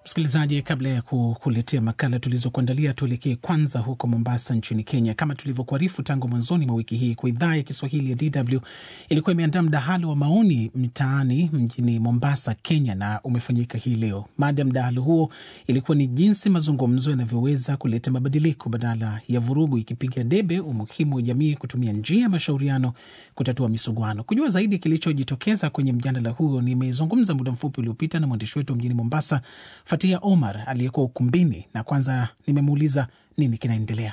Msikilizaji, kabla ya kukuletea makala tulizokuandalia, tuelekee kwanza huko Mombasa nchini Kenya. Kama tulivyokuarifu tangu mwanzoni mwa wiki hii, kwa idhaa ya Kiswahili ya DW ilikuwa imeandaa mdahalo wa maoni mtaani mjini Mombasa, Kenya, na umefanyika hii leo. Mada ya mdahalo huo ilikuwa ni jinsi mazungumzo yanavyoweza kuleta mabadiliko badala ya vurugu, ikipiga debe umuhimu wa jamii kutumia njia ya mashauriano kutatua misuguano. Kujua zaidi kilichojitokeza kwenye mjadala huo, nimezungumza muda mfupi uliopita na mwandishi wetu mjini Mombasa Fatia Omar aliyekuwa ukumbini, na kwanza nimemuuliza nini kinaendelea.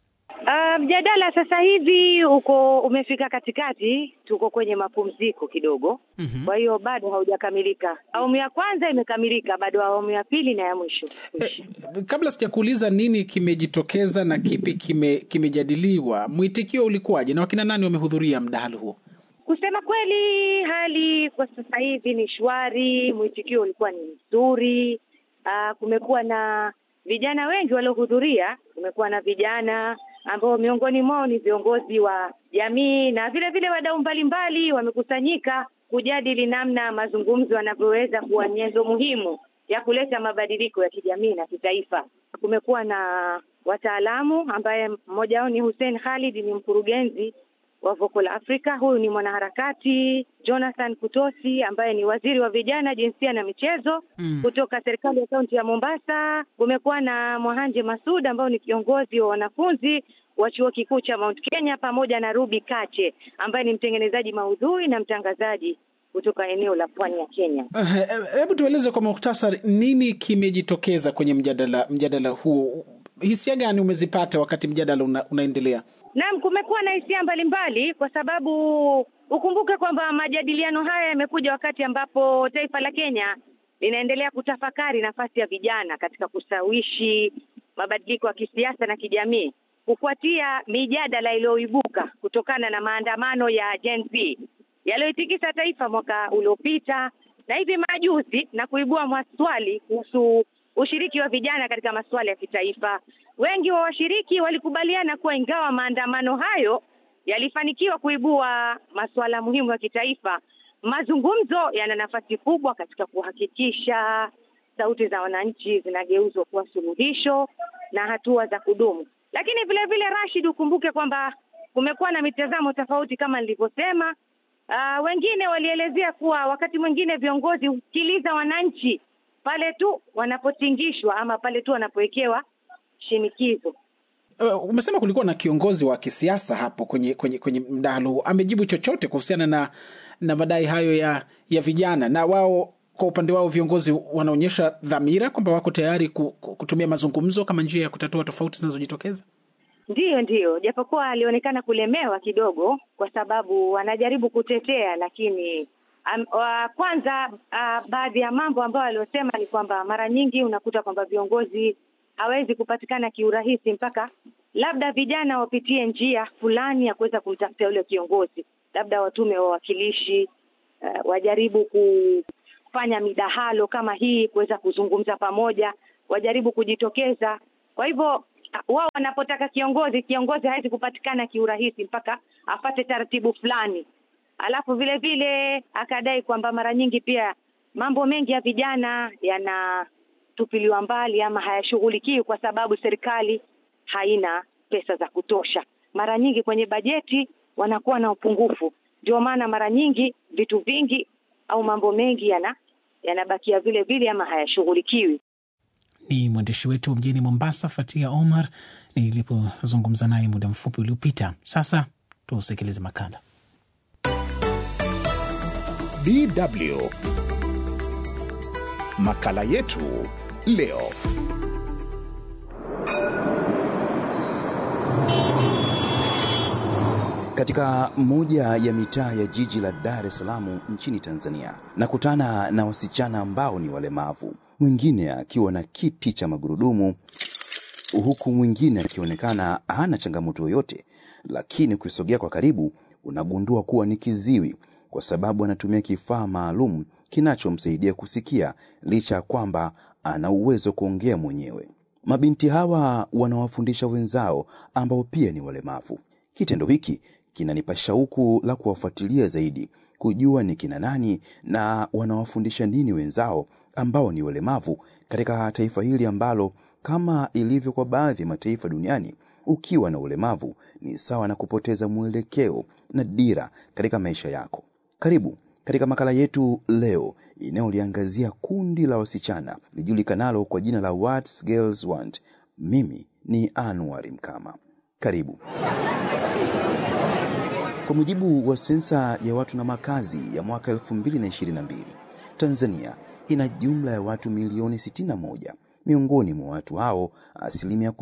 Mjadala um, sasa hivi uko umefika katikati, tuko kwenye mapumziko kidogo. mm-hmm. Kwa hiyo bado haujakamilika. Awamu ya kwanza imekamilika, bado awamu ya pili na ya mwisho. Eh, kabla sijakuuliza nini kimejitokeza na kipi kime, kimejadiliwa, mwitikio ulikuwaje na wakina nani wamehudhuria mdahalo huo? Kusema kweli, hali kwa sasa hivi ni shwari, mwitikio ulikuwa ni mzuri. Uh, kumekuwa na vijana wengi waliohudhuria. Kumekuwa na vijana ambao miongoni mwao ni viongozi wa jamii na vile vile wadau mbalimbali wamekusanyika kujadili namna mazungumzo yanavyoweza kuwa nyenzo muhimu ya kuleta mabadiliko ya kijamii na kitaifa. Kumekuwa na wataalamu ambaye mmoja wao ni Hussein Khalid, ni mkurugenzi wa Vocal Africa. Huyu ni mwanaharakati Jonathan Kutosi ambaye ni waziri wa vijana, jinsia na michezo mm. kutoka serikali ya kaunti ya Mombasa. Kumekuwa na Mwahanje Masud ambao ni kiongozi wa wanafunzi wa chuo kikuu cha Mount Kenya, pamoja na Ruby Kache ambaye ni mtengenezaji maudhui na mtangazaji kutoka eneo la pwani ya Kenya. Hebu uh, tueleze kwa muhtasari nini kimejitokeza kwenye mjadala mjadala huu. Hisia gani umezipata wakati mjadala una, unaendelea? Naam, kumekuwa na hisia mbalimbali kwa sababu ukumbuke kwamba majadiliano haya yamekuja wakati ambapo taifa la Kenya linaendelea kutafakari nafasi ya vijana katika kusawishi mabadiliko ya kisiasa na kijamii kufuatia mijadala iliyoibuka kutokana na maandamano ya Gen Z yaliyoitikisa taifa mwaka uliopita na hivi majuzi na kuibua maswali kuhusu ushiriki wa vijana katika masuala ya kitaifa. Wengi wa washiriki walikubaliana kuwa ingawa maandamano hayo yalifanikiwa kuibua masuala muhimu ya kitaifa, mazungumzo yana nafasi kubwa katika kuhakikisha sauti za wananchi zinageuzwa kuwa suluhisho na hatua za kudumu. Lakini vile vile, Rashid, ukumbuke kwamba kumekuwa na mitazamo tofauti kama nilivyosema. Uh, wengine walielezea kuwa wakati mwingine viongozi husikiliza wananchi pale tu wanapotingishwa ama pale tu wanapowekewa shinikizo. Uh, umesema kulikuwa na kiongozi wa kisiasa hapo kwenye kwenye kwenye mdahalo, amejibu chochote kuhusiana na na madai hayo ya ya vijana? Na wao kwa upande wao viongozi wanaonyesha dhamira kwamba wako tayari kutumia mazungumzo kama njia ya kutatua tofauti zinazojitokeza. Ndiyo, ndiyo, japokuwa alionekana kulemewa kidogo, kwa sababu anajaribu kutetea, lakini um, uh, kwanza uh, baadhi ya mambo ambayo aliosema ni kwamba mara nyingi unakuta kwamba viongozi hawezi kupatikana kiurahisi mpaka labda vijana wapitie njia fulani ya kuweza kumtafuta yule kiongozi, labda watume wawakilishi uh, wajaribu kufanya midahalo kama hii, kuweza kuzungumza pamoja, wajaribu kujitokeza. Kwa hivyo wao wanapotaka kiongozi, kiongozi hawezi kupatikana kiurahisi mpaka afate taratibu fulani. Alafu vile vile akadai kwamba mara nyingi pia mambo mengi ya vijana yanatupiliwa mbali ama hayashughulikiwi kwa sababu serikali haina pesa za kutosha. Mara nyingi kwenye bajeti wanakuwa na upungufu, ndio maana mara nyingi vitu vingi au mambo mengi yana yanabakia vile vile ama hayashughulikiwi. Ni mwandishi wetu mjini Mombasa, Fatia Omar, nilipozungumza naye muda mfupi uliopita. Sasa tusikilize makala DW makala yetu leo. Katika moja ya mitaa ya jiji la Dar es Salaam nchini Tanzania, nakutana na wasichana ambao ni walemavu, mwingine akiwa na kiti cha magurudumu, huku mwingine akionekana hana changamoto yoyote, lakini ukisogea kwa karibu unagundua kuwa ni kiziwi, kwa sababu anatumia kifaa maalum kinachomsaidia kusikia licha ya kwamba ana uwezo kuongea mwenyewe. Mabinti hawa wanawafundisha wenzao ambao pia ni walemavu. Kitendo hiki kinanipa shauku la kuwafuatilia zaidi, kujua ni kina nani na wanawafundisha nini wenzao ambao ni walemavu katika taifa hili ambalo kama ilivyo kwa baadhi ya mataifa duniani, ukiwa na ulemavu ni sawa na kupoteza mwelekeo na dira katika maisha yako. Karibu katika makala yetu leo inayoliangazia kundi la wasichana lijulikanalo kwa jina la What Girls Want. Mimi ni Anwar Mkama. Karibu. Kwa mujibu wa sensa ya watu na makazi ya mwaka 2022, Tanzania ina jumla ya watu milioni 61. Miongoni mwa watu hao, asilimia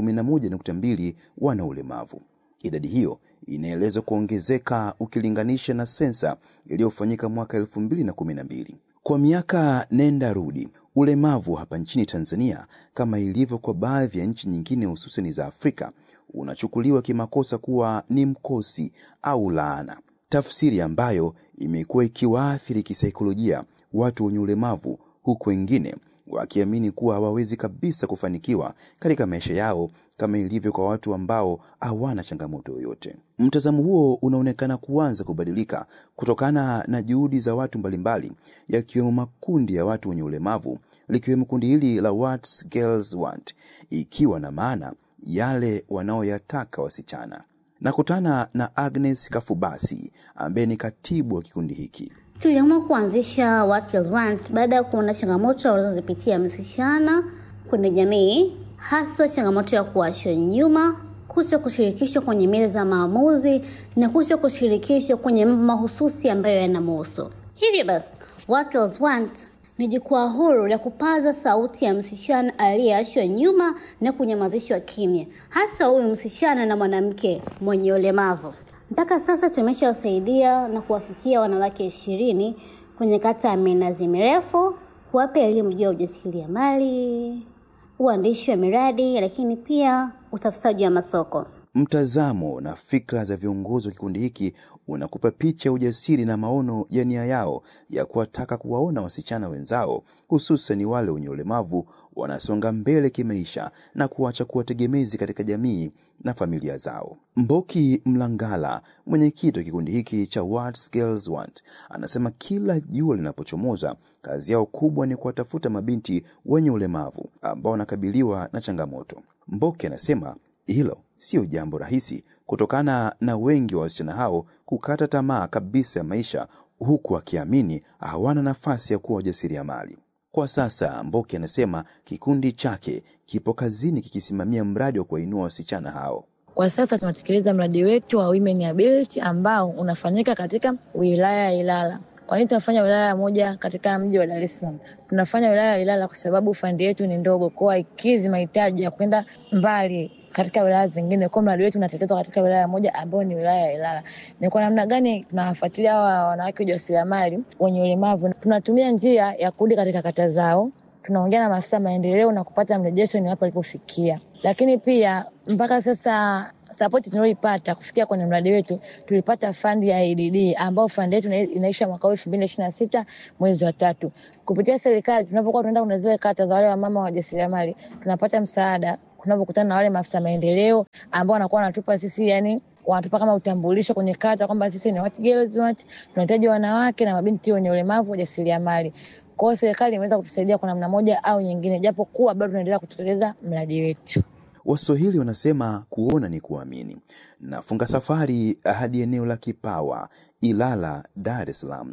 11.2 wana ulemavu. Idadi hiyo inaelezwa kuongezeka ukilinganisha na sensa iliyofanyika mwaka 2012. Kwa miaka nenda rudi, ulemavu hapa nchini Tanzania, kama ilivyo kwa baadhi ya nchi nyingine hususani za Afrika, unachukuliwa kimakosa kuwa ni mkosi au laana, tafsiri ambayo imekuwa ikiwaathiri kisaikolojia watu wenye ulemavu, huku wengine wakiamini kuwa hawawezi kabisa kufanikiwa katika maisha yao kama ilivyo kwa watu ambao hawana changamoto yoyote. Mtazamo huo unaonekana kuanza kubadilika kutokana na juhudi za watu mbalimbali, yakiwemo makundi ya watu wenye ulemavu, likiwemo kundi hili la What Girls Want, ikiwa na maana yale wanaoyataka wasichana. Nakutana na Agnes Kafubasi ambaye ni katibu wa kikundi hiki. Tuliamua kuanzisha What Girls Want baada ya kuona changamoto wanazozipitia msichana kwenye jamii, haswa changamoto ya kuachwa nyuma, kuto kushirikishwa kwenye meza za maamuzi na kuto kushirikishwa kwenye mambo mahususi ambayo yanamhusu. Hivyo basi, What Girls Want ni jukwaa huru la kupaza sauti ya msichana aliyeachwa nyuma na kunyamazishwa kimya, hasa huyu msichana na mwanamke mwenye ulemavu. Mpaka sasa tumeshawasaidia na kuwafikia wanawake ishirini kwenye kata ya Minazi Mirefu, kuwapa elimu juu ya ujasiriamali, uandishi wa miradi, lakini pia utafutaji wa masoko. Mtazamo na fikra za viongozi wa kikundi hiki unakupa picha ya ujasiri na maono ya nia yao ya kuwataka kuwaona wasichana wenzao hususan wale wenye ulemavu wanasonga mbele kimaisha na kuacha kuwa tegemezi katika jamii na familia zao. Mboki Mlangala, mwenyekiti wa kikundi hiki cha What Girls Want, anasema kila jua linapochomoza, kazi yao kubwa ni kuwatafuta mabinti wenye ulemavu ambao wanakabiliwa na changamoto. Mboki anasema hilo sio jambo rahisi kutokana na wengi wa wasichana hao kukata tamaa kabisa ya maisha huku akiamini hawana nafasi ya kuwa wajasiriamali. Kwa sasa, Mboke anasema kikundi chake kipo kazini kikisimamia mradi wa kuwainua wasichana hao. Kwa sasa tunatekeleza mradi wetu wa Women Ability ambao unafanyika katika wilaya ya Ilala. Kwa nini tunafanya wilaya moja katika mji wa Dar es Salaam? Tunafanya wilaya ya Ilala kwa sababu fandi yetu ni ndogo, kwa haikizi mahitaji ya kwenda mbali katika wilaya zingine. Kwa mradi wetu unatekelezwa katika wilaya moja ambayo ni wilaya ya Ilala. Ni kwa namna gani tunawafuatilia hawa wanawake wajasiriamali wenye ulemavu? Tunatumia njia ya kurudi katika kata zao, tunaongea na maafisa maendeleo na kupata mrejesho ni wapi walipofikia, lakini pia mpaka sasa sapoti tunayoipata kufikia kwenye mradi wetu, tulipata fandi ya ADD ambao fandi yetu inaisha mwaka huu elfu mbili ishirini na sita mwezi wa tatu. Kupitia serikali, tunapokuwa tunaenda kwenye zile kata za wale wamama wajasiriamali, tunapata msaada tunapokutana na wale maafisa maendeleo ambao wanakuwa wanatupa sisi, yani wanatupa kama utambulisho kwenye kata kwamba sisi ni What Girls Want, tunahitaji wanawake na mabinti wenye ulemavu wajasiriamali. Kwa hiyo serikali imeweza kutusaidia kwa namna moja au nyingine, japo kuwa bado tunaendelea kutekeleza mradi wetu. Waswahili wanasema kuona ni kuamini. Nafunga safari hadi eneo la Kipawa, Ilala, Dar es Salaam.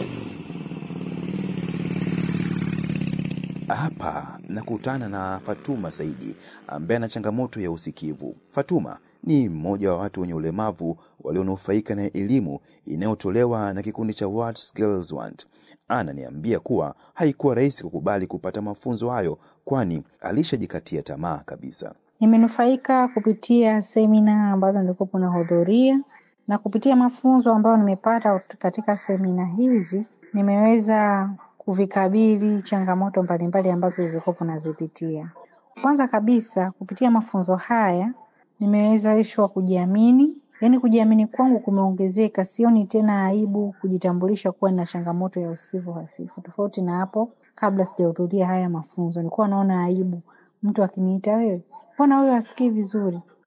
Hapa nakutana na Fatuma Saidi ambaye ana changamoto ya usikivu. Fatuma ni mmoja wa watu wenye ulemavu walionufaika na elimu inayotolewa na kikundi cha What Girls Want. Ananiambia kuwa haikuwa rahisi kukubali kupata mafunzo hayo, kwani alishajikatia tamaa kabisa. Nimenufaika kupitia semina ambazo nilikuwa nahudhuria na kupitia mafunzo ambayo nimepata katika semina hizi nimeweza kuvikabili changamoto mbalimbali ambazo zilikuwa nazipitia. Kwanza kabisa, kupitia mafunzo haya nimewezeshwa kujiamini, yaani kujiamini kwangu kumeongezeka. Sioni tena aibu kujitambulisha kuwa na changamoto ya usikivu hafifu, tofauti na hapo kabla sijahudhuria haya mafunzo. Nilikuwa naona aibu mtu akiniita, wewe mbona huyo hasikii vizuri?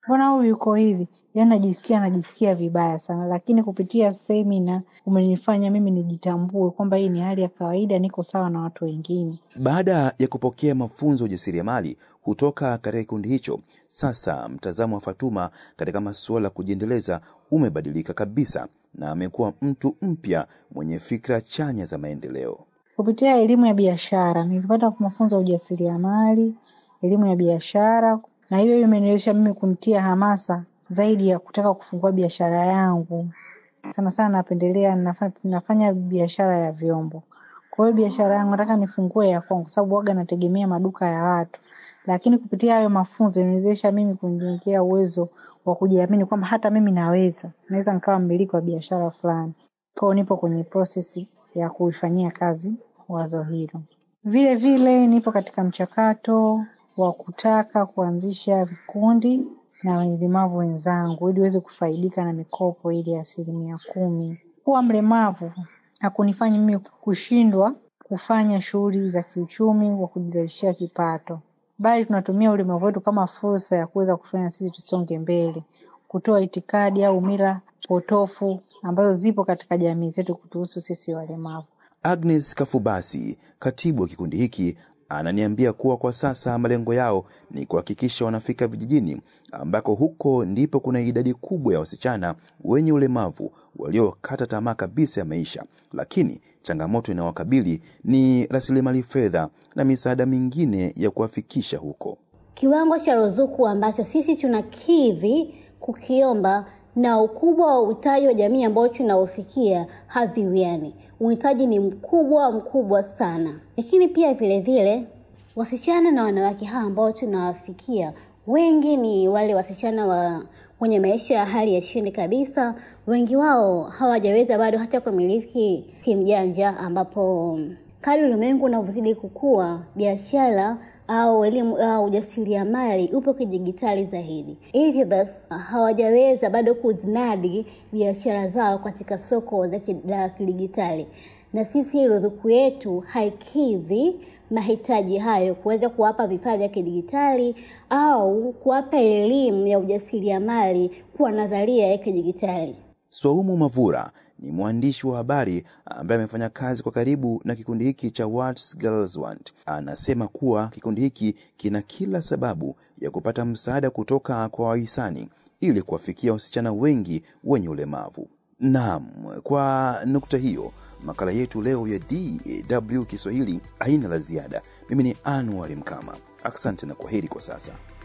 mbona huyu yuko hivi? Yaani najisikia najisikia vibaya sana, lakini kupitia semina umenifanya mimi nijitambue kwamba hii ni hali ya kawaida, niko sawa na watu wengine. Baada ya kupokea mafunzo ya ujasiriamali kutoka katika kikundi hicho, sasa mtazamo wa Fatuma katika masuala ya kujiendeleza umebadilika kabisa na amekuwa mtu mpya mwenye fikra chanya za maendeleo. Kupitia elimu ya biashara nilipata mafunzo ya ujasiriamali, elimu ya biashara, na hiyo imeniwezesha mimi kunitia hamasa zaidi ya kutaka kufungua biashara yangu. Sana sana napendelea nafanya, nafanya biashara ya vyombo. Kwa hiyo biashara yangu nataka nifungue ya kwangu, kwa sababu waga nategemea maduka ya watu, lakini kupitia hayo mafunzo imeniwezesha mimi kunijengea uwezo wa kujiamini kwamba hata mimi naweza, naweza nikawa mmiliki wa biashara fulani. Kwa hiyo nipo kwenye prosesi ya kuifanyia kazi wazo hilo. Vile vile nipo katika mchakato wa kutaka kuanzisha vikundi na walemavu wenzangu ili waweze kufaidika na mikopo ile ya asilimia kumi. Kuwa mlemavu hakunifanya mimi kushindwa kufanya shughuli za kiuchumi wa kujizalishia kipato, bali tunatumia ulemavu wetu kama fursa ya kuweza kufanya sisi tusonge mbele, kutoa itikadi au mila potofu ambazo zipo katika jamii zetu kutuhusu sisi walemavu. Agnes Kafubasi, katibu wa kikundi hiki, ananiambia kuwa kwa sasa malengo yao ni kuhakikisha wanafika vijijini ambako huko ndipo kuna idadi kubwa ya wasichana wenye ulemavu waliokata tamaa kabisa ya maisha, lakini changamoto inayowakabili ni rasilimali fedha na misaada mingine ya kuwafikisha huko. Kiwango cha ruzuku ambacho sisi tunakidhi kukiomba na ukubwa wa uhitaji wa jamii ambao tunaofikia haviwiani. Uhitaji ni mkubwa mkubwa sana, lakini pia vile vile wasichana na wanawake hawa ambao tunawafikia wengi ni wale wasichana wa wenye maisha ya hali ya chini kabisa. Wengi wao hawajaweza bado hata kumiliki simu janja, ambapo kadri ulimwengu unavyozidi kukua, biashara au elimu au ujasiriamali upo kidijitali zaidi. Hivyo basi hawajaweza bado kuzinadi biashara zao katika soko la kidijitali, na sisi ruzuku yetu haikidhi mahitaji hayo, kuweza kuwapa vifaa vya kidijitali au kuwapa elimu ya ujasiriamali kwa nadharia ya kidijitali. Swaumu Mavura ni mwandishi wa habari ambaye amefanya kazi kwa karibu na kikundi hiki cha What Girls Want. Anasema kuwa kikundi hiki kina kila sababu ya kupata msaada kutoka kwa wahisani ili kuwafikia wasichana wengi wenye ulemavu. Naam, kwa nukta hiyo makala yetu leo ya DW Kiswahili haina la ziada. Mimi ni Anwar Mkama, asante na kwaheri kwa sasa.